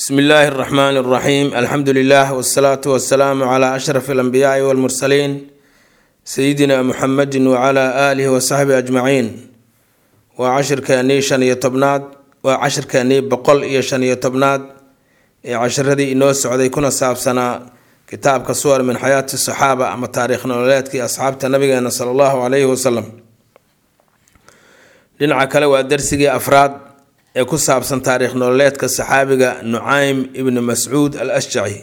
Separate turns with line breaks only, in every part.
bsmi illaahi اraxmaan اraxiim alxamdu lilah wsalaatu wasalaamu cla ashraf alanbiyaai walmursaliin sayidina muxamedi wcla aalihi wasaxbihi ajmaciin waa cashirkeennii shan iyo tobnaad waa cashirkeennii boqol iyo shan iyo tobnaad ee cashiradii inoo socday kuna saabsanaa kitaabka suwar min xayaati saxaaba ama taariikh nololeedkii asxaabta nabigeena sala allahu calayhi wasalam dhinaca kale waa darsigii afraad ee ku saabsan taariikh nololeedka saxaabiga nucaym ibni mascuud al ashjaci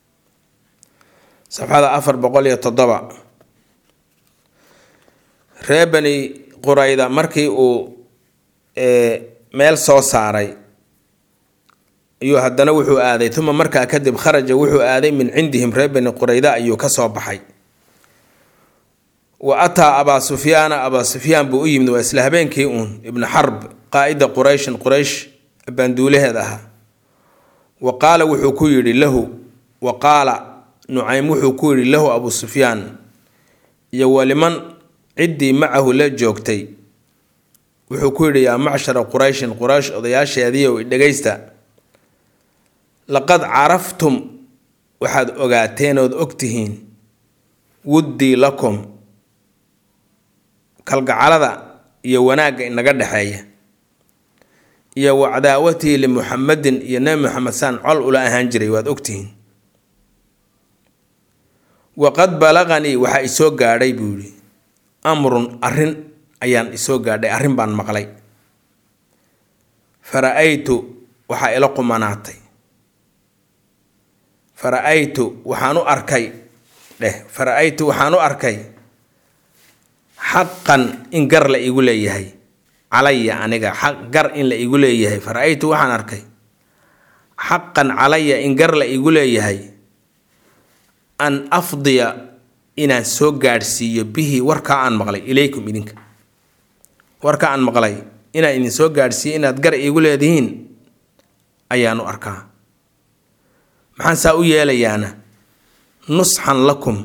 safxada afar boqol iyo toddoba ree bani qurayda markii uu meel soo saaray ayuu haddana wuxuu aaday uma markaa kadib kharaja wuxuu aaday min cindihim ree bani qurayda ayuu kasoo baxay wa ataa abaa sufyaana abaa sufyaan buu u yimid waa isla habeenkii uun ibnu xarb qaa-ida qurayshin quraysh baanduulaheed ahaa wa qaala wuxuu ku yidhi lahu wa qaala nucaym wuxuu ku yidhi lahu abuu sufyaan iyo waliman ciddii macahu la joogtay wuxuu ku yidhi yaa macshara qurayshin quraysh odayaasheediiow dhegaysta laqad caraftum waxaad ogaateen ood ogtihiin wuddii lakum kalgacalada iyo wanaagga inaga dhexeeya iyo wacdaawatii limuxamedin iyo nebi moxamed saan col ula ahaan jiray waad ogtihiin waqad balaqanii waxaa isoo gaadhay buu yidhi amrun arrin ayaan isoo gaadhay arrin baan maqlay fara-aytu waxaa ila qumanaatay fara-aytu waxaan u arkay dheh fara-aytu waxaan u arkay xaqan in gar la igu leeyahay calaya aniga xaq gar in la igu leeyahay fara-aytu waxaan arkay xaqan calaya in gar la igu leeyahay an afdiya inaan soo gaadhsiiyo bihi warkaa aan maqlay ilaykum idinka warka aan maqlay inaan idin soo gaadhsiiyo inaad gar iigu leedihiin ayaan u arkaa maxaan saa u yeelayaana nusxan lakum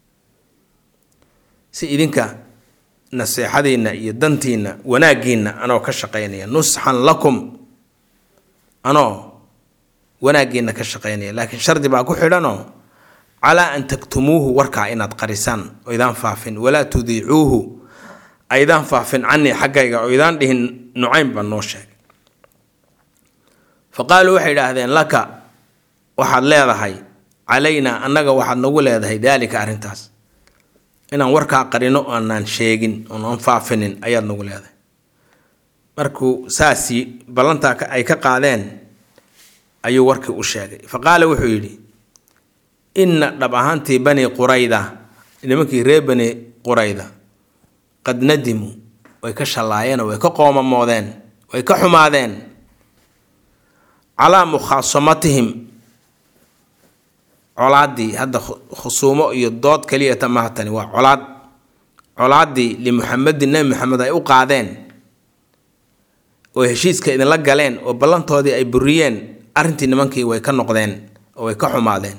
si idinka naseexadiinna iyo dantiinna wanaaggiinna anoo ka shaqaynaya nusxan lakum anoo wanaaggiinna ka shaqaynaya laakiin shardi baa ku xidhanoo calaa an taktumuuhu warkaa inaad qarisaan oo idaan faafin walaa tudiicuuhu aydaan faafin canii xaggayga oo idaan dhihin nucaym baa noo sheegay fa qaaluu waxay idhaahdeen laka waxaad leedahay calaynaa annaga waxaad nagu leedahay daalika arrintaas inaan warkaa qarino aanaan sheegin oonaan faafinin ayaad nagu leedahay markuu saasii ballantaa ay ka qaadeen ayuu warkii u sheegay fa qaala wuxuu yidhi inna dhab ahaantii bani qurayda nimankii reer bani qurayda qad nadimuu way ka shallaayeenoo way ka qoomamoodeen way ka xumaadeen calaa mukhaasamatihim colaaddii hadda khusuumo iyo dood keliyata mahatani waa colaad colaaddii limuxamedin nebi maxamed ay u qaadeen oo heshiiska idinla galeen oo ballantoodii ay buriyeen arrintii nimankii way ka noqdeen oo way ka xumaadeen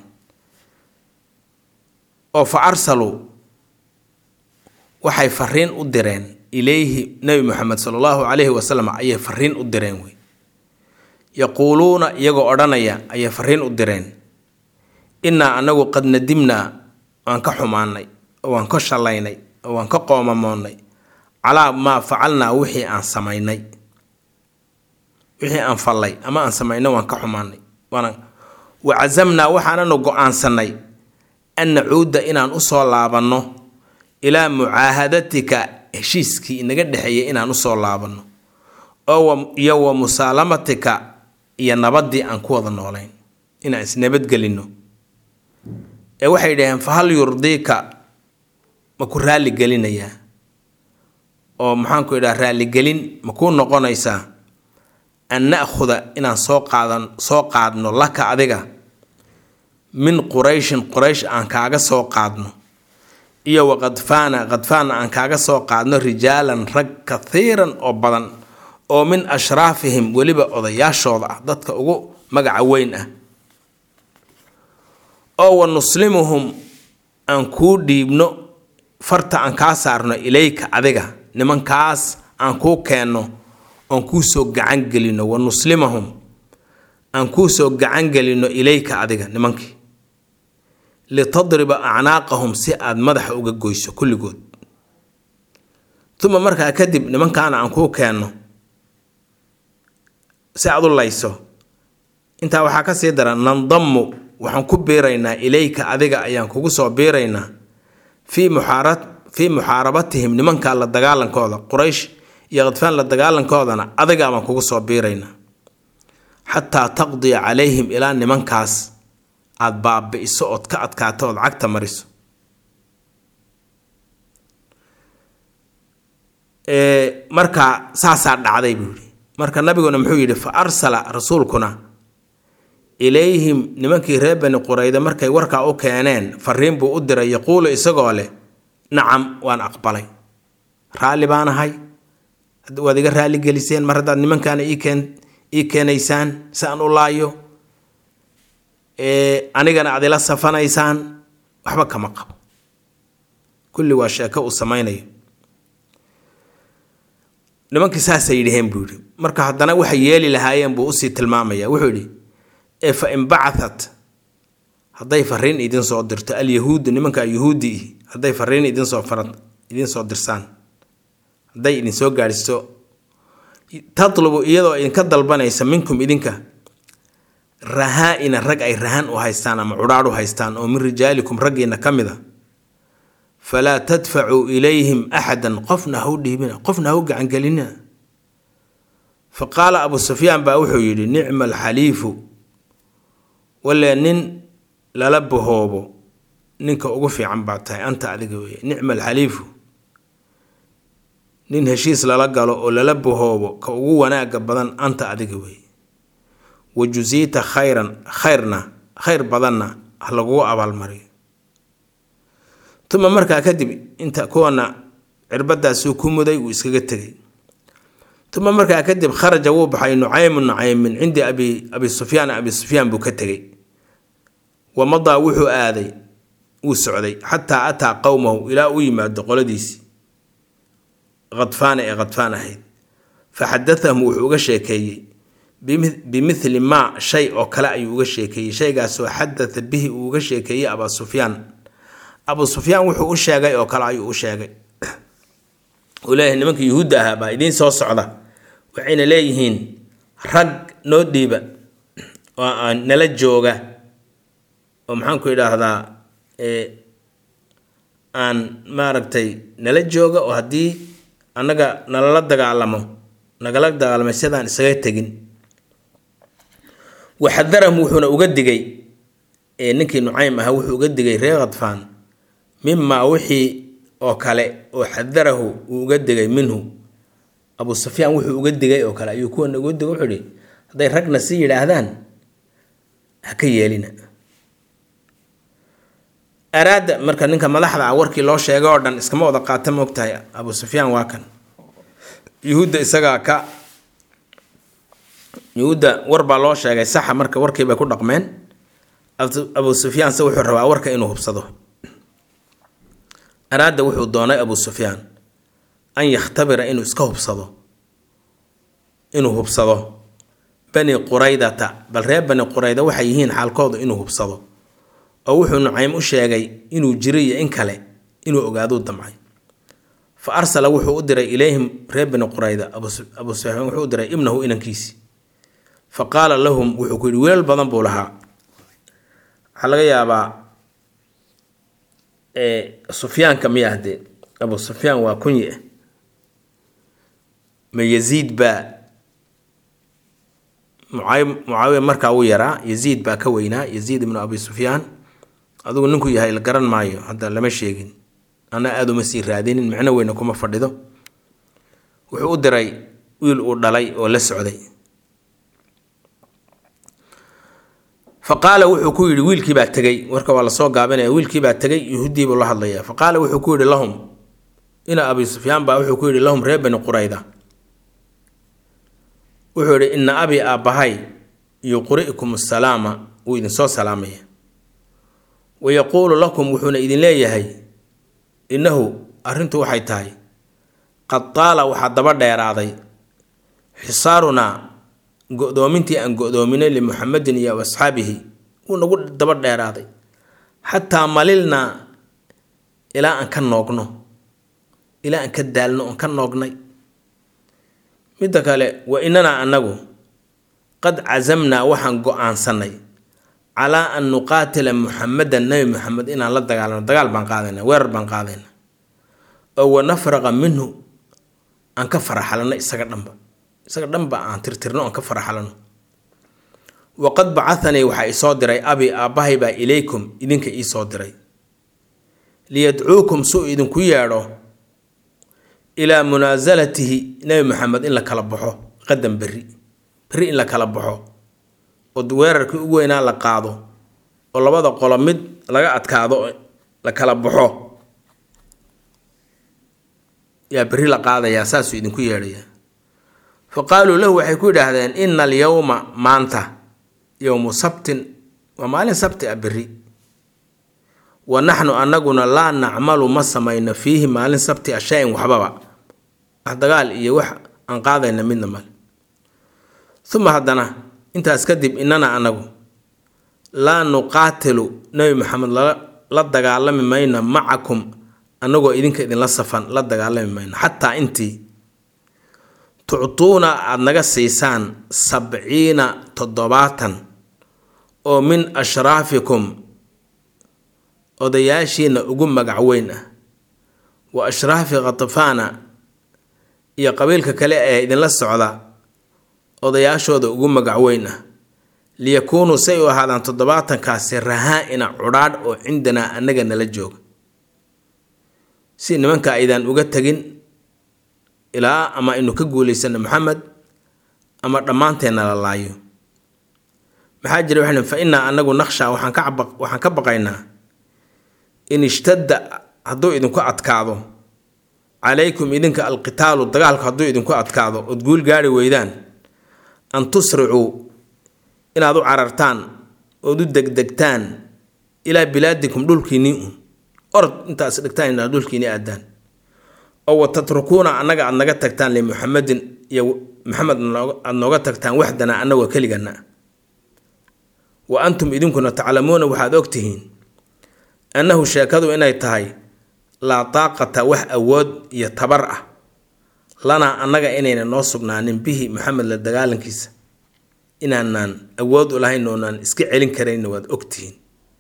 oo fa arsaluu waxay fariin u direen ilayhi nebi moxamed sala allahu calayhi wasalam ayay fariin u direen wey yaquuluuna iyagoo odhanaya ayay fariin u direen innaa anagu qad nadimnaa waan ka xumaanay oo waan ka shallaynay oo waan ka qoomamoonnay calaa maa facalnaa wixii aan samaynay wixii aan fallay ama aan samaynay waan ka xumaanay waana wa casamnaa waxaananu go-aansanay an nacuuda inaan usoo laabanno ilaa mucaahadatika heshiiskii inaga dhexeeyay inaan usoo laabanno oo iyo wa musaalamatika iyo nabaddii aan ku wada noolayn inaan isnabadgelinno ee waxay dhaheen fa hal yurdiika ma ku raalligelinayaa oo maxaanku idhaha raalligelin ma kuu noqonaysaa an na'khuda inaan soo qaadan soo qaadno laka adiga min qurayshin quraysh aan kaaga soo qaadno iyo wa kadfaana kadfaana aan kaaga soo qaadno rijaalan rag kathiiran oo badan oo min ashraafihim weliba odayaashooda ah dadka ugu magaca weyn ah oo wa nuslimuhum aan kuu dhiibno farta aan kaa saarno ilayka adiga nimankaas aan kuu keenno oon kuu soo gacan gelino wa nuslimahum aan kuu soo gacan gelino ilayka adiga nimankii litadriba acnaaqahum si aad madaxa uga goyso kulligood uma markaa kadib nimankaana aan kuu keenno si aad u layso intaa waxaa ka sii daran nandammu waxaan ku biiraynaa ilayka adiga ayaan kugu soo biiraynaa fii muxaara fii muxaarabatihim nimankaa la dagaalankooda quraysh iyo khadfaan la dagaalankoodana adigaa baan kugu soo biiraynaa xataa taqdiya calayhim ilaa nimankaas aada baabi'iso ood ka adkaato ood cagta mariso marka saasaa dhacday buu yihi marka nabiguna muxuu yidhi fa arsala rasuulkuna ilayhim nimankii reer bani qurayda markay warkaa u keeneen fariin buu u diray yaquulu isagoo leh nacam waan aqbalay raalli baan ahay waad iga raalli geliseen mar haddaad nimankaana iikeen ii keenaysaan si aan u laayo anigana aad ila safanaysaan waxba kama qabo kulli waa sheeko uu samaynayo nimankii saasay yidhaheen buu yidhi marka haddana waxay yeeli lahaayeen buu usii tilmaamaya wuxuu yidhi ee fa in bacatat hadday fariin idin soo dirto alyahuudu nimanka yuhuudi ihi hadday fariin idinsoo farad idinsoo dirsaan hadday idinsoo gaadhiso tatlubu iyadoo idinka dalbanaysa minkum idinka rahaa-ina rag ay rahan u haystaan ama cudhaadh u haystaan oo min rijaalikum raggiina ka mid a falaa tadfacuu ilayhim axadan qofna hau dhiibina qofna hau gacangelinina fa qaala abu sufyaan baa wuxuu yidhi nicma alxaliifu walee nin lala bahoobo ninka ugu fiican baa tahay anta adiga weeye nicma alxaliifu nin heshiis lala galo oo lala bahoobo ka ugu wanaaga badan anta adiga weeye wa jusiita khayran khayrna khayr badanna ha lagugu abaalmariyo tuma markaa kadib inta kuwana cirbadaasuu ku muday wuu iskaga tegay tuma markaa kadib kharaja wuu baxay nucaymu nucaym min cindi abi abi sufyaan abi sufyaan buu ka tegay wa madaa wuxuu aaday wuu socday xataa ataa qowmahu ilaa u yimaado qoladiisii khadfaana ee khadfaan ahayd fa xadathahum wuxuu uga sheekeeyey bimithli maa shay oo kale ayuu uga sheekeeyey shaygaasoo xadatha bihi uu uga sheekeeyey abaa sufyaan abu sufyaan wuxuu u sheegay oo kale ayuu u sheegay uu leeyahay nimanka yuhuudda ahaa baa idiin soo socda waxayna leeyihiin rag noo dhiiba oo aan nala jooga oo maxaanku idhaahdaa aan maaragtay nala jooga oo haddii annaga nalala dagaalamo nagala dagaalamay sidaan isaga tegin waxadarahum wuxuuna uga digay ninkii nucaym ahaa wuxuu uga digay reer khadfaan mimaa wixii oo kale oo xadarahu uu uga digay minhu abu sufyaan wuxuu uga digay oo kale ayuu kuwana uga digay wuxuu ihi hadday ragna si yidhaahdaan ha ka yeelina araada marka ninka madaxda ah warkii loo sheegay oo dhan iskama wada qaata moogtahay abu sufyaan waa kan yuhuudda isagaa ka yuhuudda war baa loo sheegay saxa marka warkii bay ku dhaqmeen abu sufyaan se wuxuu rabaa warka inuu hubsado araada wuxuu doonay abu sufyaan an yakhtabira inuu iska hubsado inuu hubsado bani quraydata bal reer bani qurayda waxay yihiin xaalkooda inuu hubsado oo wuxuu nucaym u sheegay inuu jiro iyo in kale inuu ogaaduu damcay fa arsala wuxuu u diray ilayhim reer bani qurayda abu sufyaan wuxuu u diray ibnahu inankiisi fa qaala lahum wuxuu ku yidhi wiilal badan buu lahaa waxaa laga yaabaa sufyaanka miya haddee abu sufyaan waa kunyi ah ma yaziid baa mucaawiya markaa wuu yaraa yaziid baa ka weynaa yaziid ibnu abi sufyaan adigu ninku yahay la garan maayo hadda lama sheegin ana aada uma sii raadinin micno weyna kuma fadhido wuxuu u diray wiil uu dhalay oo la socday fa qaala wuxuu ku yidhi wiilkii baa tegey warka waa lasoo gaabinaya wiilkii baa tegey yuhuudii buu la hadlaya fa qaala wuxuu ku yidhi lahum ina abi sufyaan baa wuxuu ku yidhi lahum reer bani qurayda wuxuu yidhi ina abi aabbahay yuqri'kum asalaama wuu idinsoo salaamaya wa yaquulu lakum wuxuuna idin leeyahay innahu arrintu waxay tahay qad taala waxaa daba dheeraaday xisaarunaa go-doomintii aan go-doominay limuxamedin iyo asxaabihi wuu nagu daba dheeraaday xataa malilnaa ilaa aan ka noogno ilaa aan ka daalno oon ka noognay midda kale wa inanaa annagu qad casamnaa waxaan go-aansanay calaa an nuqaatila muxamedan nebi muxamed inaan la dagaalano dagaal baan qaadayna weerar baan qaadayna oo wanafraqa minhu aan ka faraxalano isaga dhanba isaga dhanba aan tirtirno aan ka faraxalano waqad bacahanii waxaa isoo diray abi aabbahay baa ilaykum idinka iisoo diray liyadcuukum suu idinku yeedho ilaa munaasalatihi nebi maxamed in la kala baxo qadan berri berri in la kala baxo oo weerarkii ugu weynaa la qaado oo labada qolo mid laga adkaado la kala baxo yaa berri la qaadayaa saasuu idinku yeedhayaa fa qaaluu lahu waxay ku yidhaahdeen ina alyowma maanta yowmu sabtin waa maalin sabti ah berri wa naxnu annaguna laa nacmalu ma samayno fiihi maalin sabti a shay-in waxbaba wax dagaal iyo wax aan qaadayna midna male uma haddana intaas kadib inana annagu laa nuqaatilu nebi maxamed la dagaalami mayno macakum annagoo idinka idinla safan la dagaalami mayno xataa intii tuctuuna aada naga siisaan sabciina toddobaatan oo min ashraafikum odayaashiina ugu magac weyn ah wa ashraafi khatafaana iyo qabiilka kale ee idinla socda odayaashooda ugu magac weyn ah liyakuunuu say u ahaadaan toddobaatankaasi rahaa-ina cudhaadh oo cindanaa annaga nala jooga si nimanka aydaan uga tegin ilaa ama aynu ka guulaysano maxamed ama dhammaanteenna la laayo maxaa jira waxay fa innaa annagu naqshaa waxaan ka waxaan ka baqaynaa in ishtadda hadduu idinku adkaado calaykum idinka alqitaalu dagaalku hadduu idinku adkaado ood guul gaari weydaan an tusricuu inaad u carartaan ood u degdegtaan ilaa bilaadikum dhulkiinnii un orod intaas dhigtaan inaad dhulkiinii aadaan oo wa tatrukuuna annaga aad naga tagtaan limuxamedin iyo maxamed aad nooga tagtaan waxdana annagoo keligana wa antum idinkuna taclamuuna waxaad ogtihiin annahu sheekadu inay tahay laa taaqata wax awood iyo tabar ah lanaa annaga inayna noo sugnaanin bihi maxamed la dagaalankiisa inaanaan awood u lahayn oonaan iska celin karayna waad ogtihiin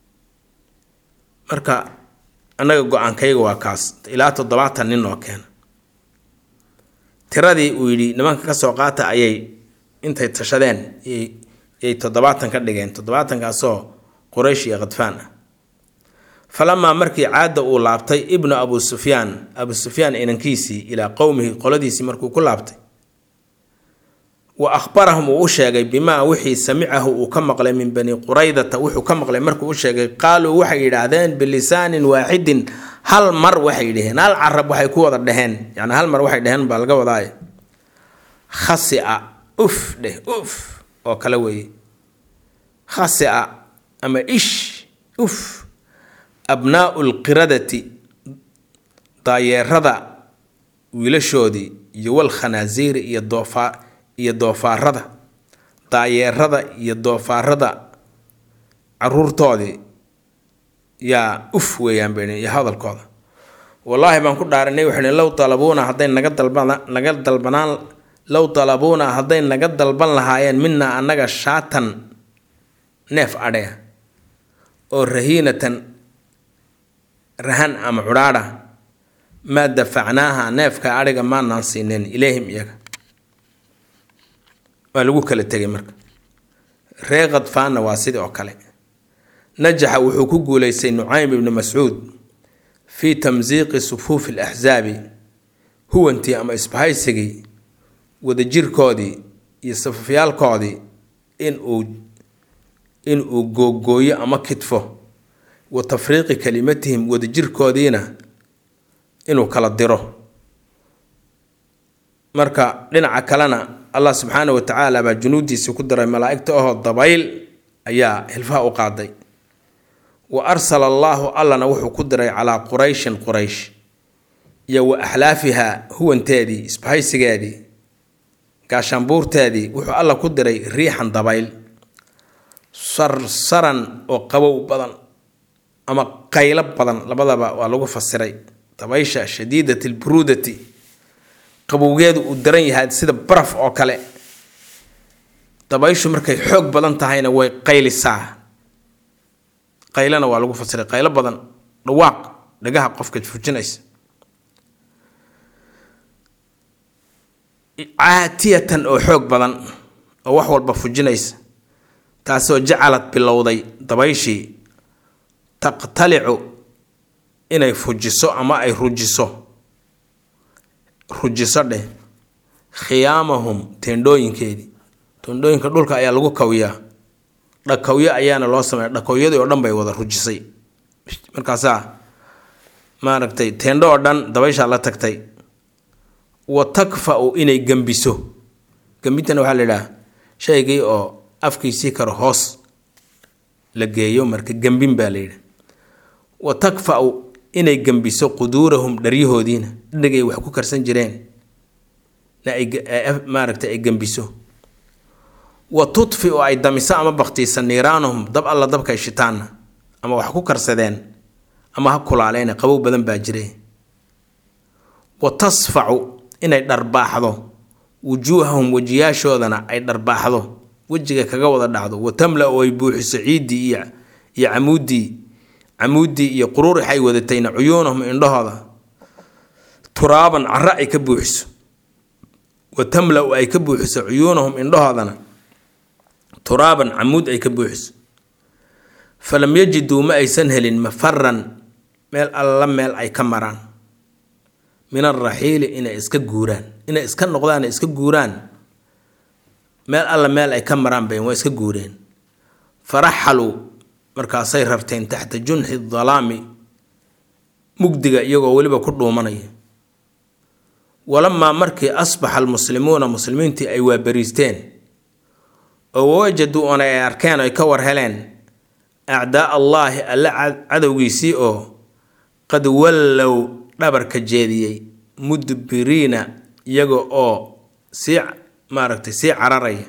marka annaga go-aankayga waa kaas ilaa toddobaatan nin oo keena tiradii uu yidhi nimanka kasoo qaata ayay intay tashadeen yay toddobaatan ka dhigeen toddobaatankaasoo quraysh iyo khadfaan ah falamaa markii caadda uu laabtay ibnu abu sufyaan abu sufyaan inankiisii ilaa qowmihi qoladiisii markuu ku laabtay wa akhbarahum uu u sheegay bimaa wixii samicahu uu ka maqlay min bani quraydata wuxuu ka maqlay markuu u sheegay qaaluu waxay yidhaahdeen bilisaanin waaxidin hal mar waxay dhaheen hal carab waxay ku wada dheheen yani hal mar waxay dheheen baa laga wadaay khasia uf dheh uf oo kale weeye khasia ama ish uf abnaau lqiradati daayeerada wiilashoodii iyo walkhanaasiiri iyo doofaar iyo doofaarada daayeerada iyo doofaarada caruurtoodii yaa uf weeyaan bay iyo hadalkooda wallaahi baan ku dhaaranay waxay low talabuuna hadday naga dalban naga dalbanaan low talabuuna hadday naga dalban lahaayeen minaa annaga shaatan neef adhea oo rahiinatan rahan ama cudhaadha maa dafacnaaha neefka adhiga maanaan siineen ilayhim iyaga waa lagu kala tegay marka ree khadfaanna waa sidii oo kale najaxa wuxuu ku guulaystay nucaym ibni mascuud fii tamsiiqi sufuufi alaxsaabi huwantii ama isbahaysigii wadajirkoodii iyo safafyaalkoodii inuu in uu googooyo ama kidfo wa tafriiqi kalimatihim wadajirkoodiina inuu kala diro marka dhinaca kalena allah subxaana wa tacaala baa junuudiisii ku diray malaa'igta ahoo dabayl ayaa hilfaha u qaaday wa arsala allaahu allana wuxuu ku diray calaa qurayshin quraysh iyo wa axlaafiha huwanteedii isbahaysigeedii gaashaanbuurteedii wuxuu alla ku diray riixan dabayl sarsaran oo qabow badan ama qaylo badan labadaba waa lagu fasiray dabaysha shadiidat alburuudati qabowgeedu uu daran yahay sida baraf oo kale dabayshu markay xoog badan tahayna way qaylisaa qaylana waa lagu fasiray qaylo badan dhawaaq dhagaha qofka fujinaysa caatiyatan oo xoog badan oo wax walba fujinaysa taasoo jacalad bilowday dabayshii taqtalicu inay fujiso ama ay rujiso rujiso dheh khiyaamahum teendhooyinkeedii teendhooyinka dhulka ayaa lagu kawiyaa dhakawyo ayaana loo sameeya dhakowyadii oo dhan bay wada rujisay markaasaa maaragtay teendho oo dhan dabayshaa la tagtay wa takfa-u inay gembiso gembintana waxaa la yidhaha shaygii oo afkiisii karo hoos la geeyo marka gembin baa la yidhi wa takfa-u inay gembiso quduurahum dharyahoodiina dhadhigay wax ku karsan jireen na ay maaragtay ay gembiso wa tudfiu ay damiso ama baktiisa niiraanahum dab alla dabkay shitaanna ama wax ku karsadeen ama ha kulaaleyna qabow badan baa jire wa tasfacu inay dharbaaxdo wujuuhahum wejiyaashoodana ay dharbaaxdo wejiga kaga wada dhacdo wa tamla-u ay buuxiso ciiddii iyo iyo camuuddii camuuddii iyo quruurix ay wadatayna cuyuunahum indhahooda turaaban cara ay ka buuxiso wa tamla-u ay ka buuxiso cuyuunahum indhahoodana turaaban camuud ay ka buuxiso falam yajiduu ma aysan helin mafaran meel alla meel ay ka maraan min alraxiili inay iska guuraan inay iska noqdaan iska guuraan meel alla meel ay ka maraan bayn waa iska guureen faraxaluu markaasay rarteen taxta junxi dalaami mugdiga iyagoo weliba ku dhuumanaya walamaa markii asbaxa almuslimuuna muslimiintii ay waabariisteen oo wawajaduu oona ay arkeen ay ka war heleen acdaa allaahi alle cadowgiisii oo qad wallow dhabarka jeediyey mudbiriina iyaga oo sii maaragtay sii cararaya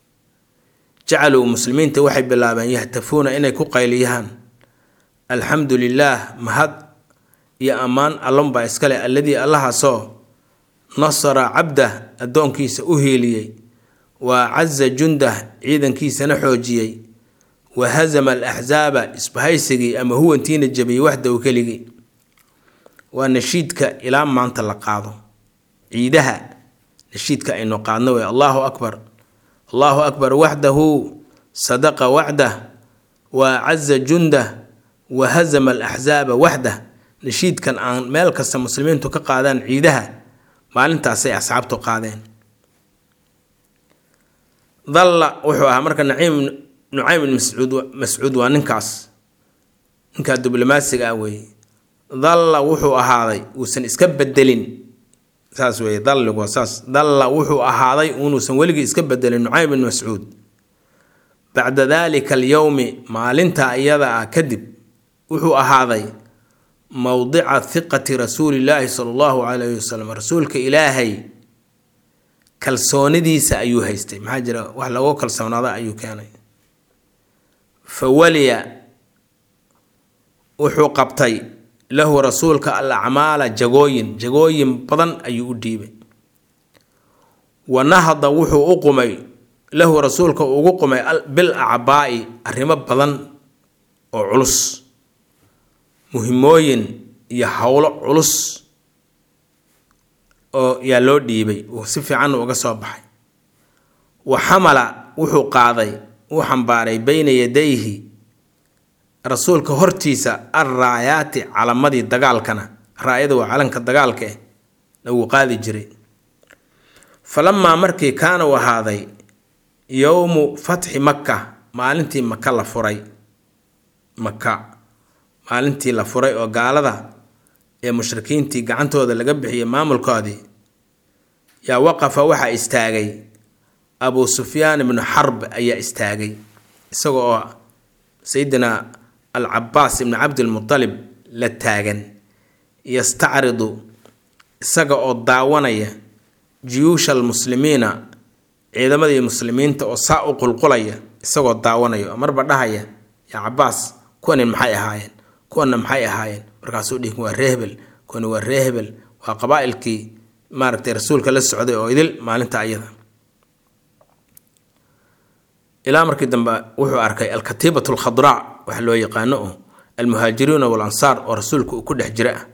jacaluu muslimiinta waxay bilaabeen yahtafuuna inay ku qayliyaan alxamdu lilaah mahad iyo ammaan allonbaa iskale alladii allahaasoo nasara cabdah addoonkiisa u hiiliyey wa caza jundah ciidankiisana xoojiyey wa hasama alaxsaaba isbahaysigii ama huwantiina jabiyey waxdaw keligii waa nashiidka ilaa maanta la qaado ciidaha nashiidka aynu qaadno wey allahu akbar allahu akbar waxdahu sadaqa wacdah wa caza jundah wa hasama alaxsaaba waxdah nashiidkan aan meel kasta muslimiintu ka qaadaan ciidaha maalintaasay asxaabtu qaadeen dalla wuxuu ahaa marka naciim nucaym ibn mascuud mascuud waa ninkaas ninkaa diblomaasiga ah weeye dalla wuxuu ahaaday uusan iska bedelin saas weeye dalligu waa saas dalla wuxuu ahaaday unuusan weligii iska bedelin nucaym ibn mascuud bacda daalika alyowmi maalintaa iyada ah kadib wuxuu ahaaday mowdica hiqati rasuulillaahi sala allahu calayhi wasalam rasuulka ilaahay kalsoonidiisa ayuu haystay maxaa jira wax lagu kalsoonaada ayuu keenay fa waliya wuxuu qabtay lahu rasuulka al acmaala jagooyin jagooyin badan ayuu u dhiibay wa nahada wuxuu u qumay lahu rasuulka ugu qumay bil acbaa'i arrimo badan oo culus muhimooyin iyo howlo culus oo yaa loo dhiibay uu si fiican uga soo baxay wa xamala wuxuu qaaday uu xambaaray beyna yadayhi rasuulka hortiisa alraayaati calamadii dagaalkana raayada waa calanka dagaalka eh na wuu qaadi jiray falamaa markii kaana u ahaaday yowmu fatxi makka maalintii maka la furay maka maalintii la furay oo gaalada ee mushrikiintii gacantooda laga bixiyay maamulkoodii yaa waqafa waxaa istaagay abuu sufyaan ibnu xarb ayaa istaagay isaga oo sayidina alcabaas ibni cabdilmutalib la taagan yastacridu isaga oo daawanaya jiyuusha almuslimiina ciidamadii muslimiinta oo saa u qulqulaya isagoo daawanaya oo marba dhahaya yaa cabaas kuwani maxay ahaayeen kuwana maxay ahaayeen markaasuu dhihi waa ree hebel kuwani waa ree hebel waa qabaa-ilkii maaragtay rasuulka la socday oo idil maalinta ayada ilaa markii dambe wuxuu arkay alkatiibat alkhadraac waxa loo yaqaano oo almuhaajiriina walansaar oo rasuulka uu ku dhex jira ah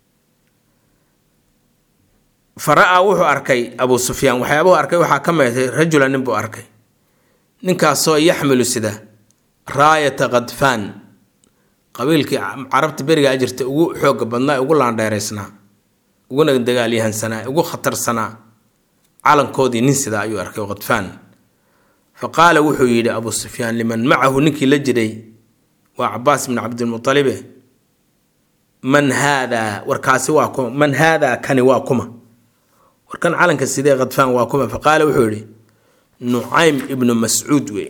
fara-a wuxuu arkay abuu sufyaan waxyaabuhu arkay waxaa ka meetay rajula nin buu arkay ninkaasoo yaxmilu sida raayata khadfaan qabiilkii carabta berigaa jirta ugu xooga badnaa ugu laandheeraysnaa uguna dagaalyahansanaa ugu khatarsanaa calankoodii nin sidaa ayuu arkay khadfaan fa qaala wuxuu yidhi abuu sufyaan liman macahu ninkii la jiray waa cabaas bn cabdilmualibe man haadaa warkaasi waa kuma man haadaa kani waa kuma warkan calanka sidee khadfaan waa kuma fa qaala wuxuu yidhi nucaym ibnu mascuud wey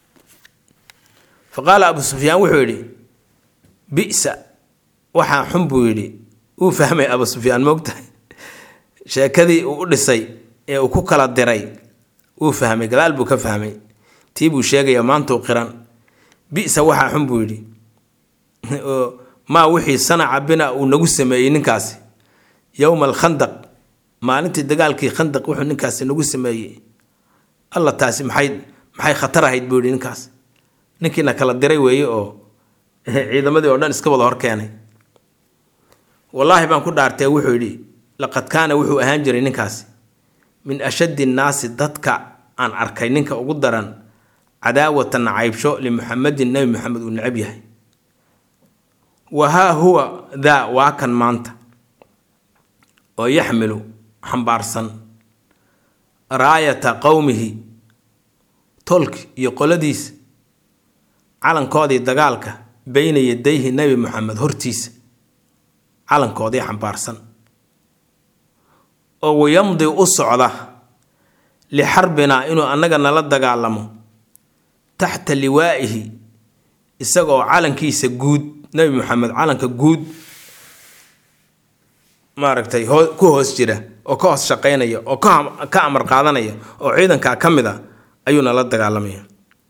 fa qaala abuu sufyaan wuxuu yidhi bisa waxaa xun buu yidhi wuu fahmay abuu sufyaan moogtahay sheekadii uu u dhisay ee uu ku kala diray wuu fahmay gadaal buu ka fahmay tii buu sheegaya maantuu qiran bisa waxaa xun buu yidhi maa wixii sanaca bina uu nagu sameeyey ninkaasi yowma alkhandaq maalintii dagaalkii khandaq wuxuu ninkaasi nagu sameeyey alla taasi maxay maxay khatar ahayd buu yidhi ninkaas ninkiina kala diray weeye oo ciidamadii oo dhan iska wada hor keenay wallaahi baan ku dhaartee wuxuu yidhi laqad kaana wuxuu ahaan jiray ninkaasi min ashaddi nnaasi dadka aan arkay ninka ugu daran cadaawatan nacaybsho limuxamedin nebi maxamed uu necab yahay wa haa huwa daa waa kan maanta oo yaxmilu xambaarsan raayata qowmihi tolki iyo qoladiisa calankoodii dagaalka beyna yadayhi nebi moxamed hortiisa calankoodii xambaarsan oo wayamdi u socda lixarbinaa inuu annaga nala dagaalamo taxta liwaa'ihi isagaoo calankiisa guud nebi moxamed calanka guud maaragtay hoo ku hoos jira oo ka hoos shaqaynaya oo ka amar qaadanaya oo ciidankaa ka mid a ayuu nala dagaalamaya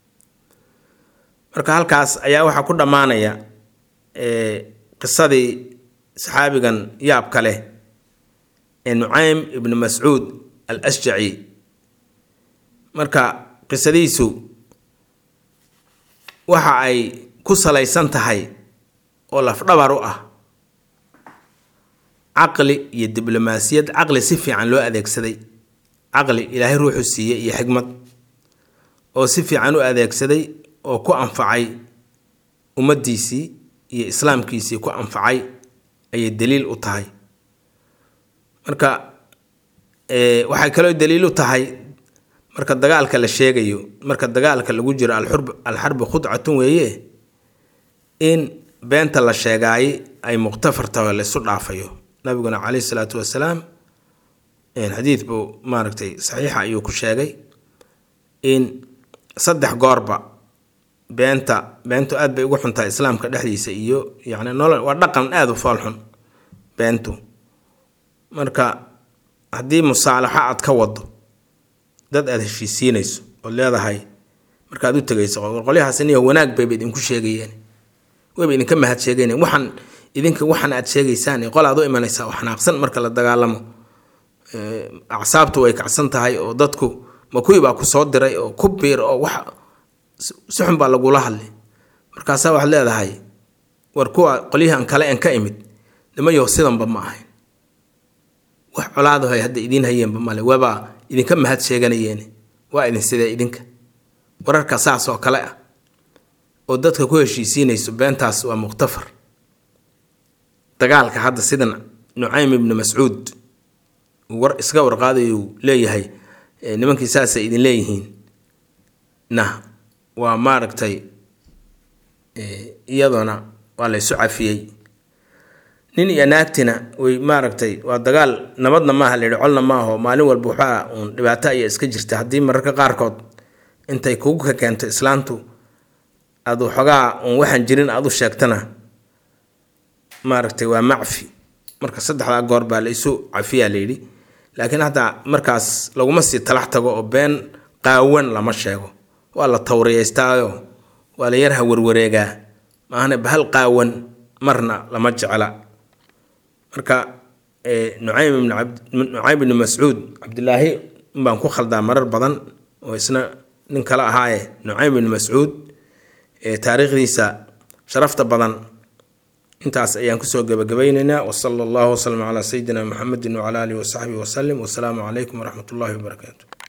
marka halkaas ayaa waxaa ku dhammaanaya qisadii saxaabigan yaabka leh ee nucaym ibnu mascuud al ashjaci marka qisadiisu waxa ay ku salaysan tahay oo lafdhabar u ah caqli iyo diblomaasiyad caqli si fiican loo adeegsaday caqli ilaahay ruuxu siiyey iyo xigmad oo si fiican u adeegsaday oo ku anfacay ummaddiisii iyo islaamkiisii ku anfacay ayay daliil u tahay marka waxay kaloo daliil u tahay marka dagaalka la sheegayo marka dagaalka lagu jiro alxurb alxarbi khudcatun weeye in beenta la sheegaay ay muqtafartaho laysu dhaafayo nabiguna caleyhi salaatu wasalaam xadiid buu maaragtay saxiixa ayuu ku sheegay in saddex goorba beenta beentu aad bay ugu xuntahay islaamka dhexdiisa iyo yani nolol waa dhaqan aada u foolxun beentu marka haddii musaalaxo aad ka wado dad aada heshiisiinayso ood leedahay markaad u tegayso qolyahaas niyo wanaag bayba idinku sheegayeen wayba idinka mahad sheegayn waxaan idinka waxan aad sheegaysaan qol aad u imanaysaa oo xanaaqsan marka la dagaalamo acsaabtu way kacsan tahay oo dadku ma kuwii baa ku soo diray oo ku biir oo wax si xun baa lagula hadlay markaasaa waxaad leedahay war kuwa qolyahan kale en ka imid nimayo sidanba ma ahayn wax colaadaho hadda idiin hayeenba male waabaa idinka mahad sheeganayeen waa idin sidee idinka wararka saas oo kale ah oo dadka ku heshiisiinayso beentaas waa muqhtafar dagaalka hadda sidan nucaym ibnu mascuud war iska warqaadayuu leeyahay nimankii saasay idin leeyihiin na waa maaragtay iyadoona waa la ysu cafiyey nin iyo naagtina way maaragtay waa dagaal nabadna maaha la yidhi colna maaho maalin walba waxaa uun dhibaato ayaa iska jirta haddii mararka qaarkood intay kugu ka keento islaantu aad waxoogaa uun waxaan jirin aad u sheegtana maaragtay waa macfi marka saddexdaa goor baa la isu cafiyaa la yidhi laakiin hataa markaas laguma sii talax tago oo been qaawan lama sheego waa la tawriyaystaayo waa la yarha warwareegaa maahane bahal qaawan marna lama jecla marka nucaym ibn nucaym ibni mascuud cabdilaahi baan ku khaldaa marar badan oo isna nin kale ahaaye nucaym ibni mascuud taariikhdiisa sharafta badan intaas ayaan kusoo gebagabaynaynaa wasala allahu wasalam calaa sayidina muxamedin wacala alihi wasaxbihi wasalim wasalaamu calaykum waraxmat ullahi wabarakaatu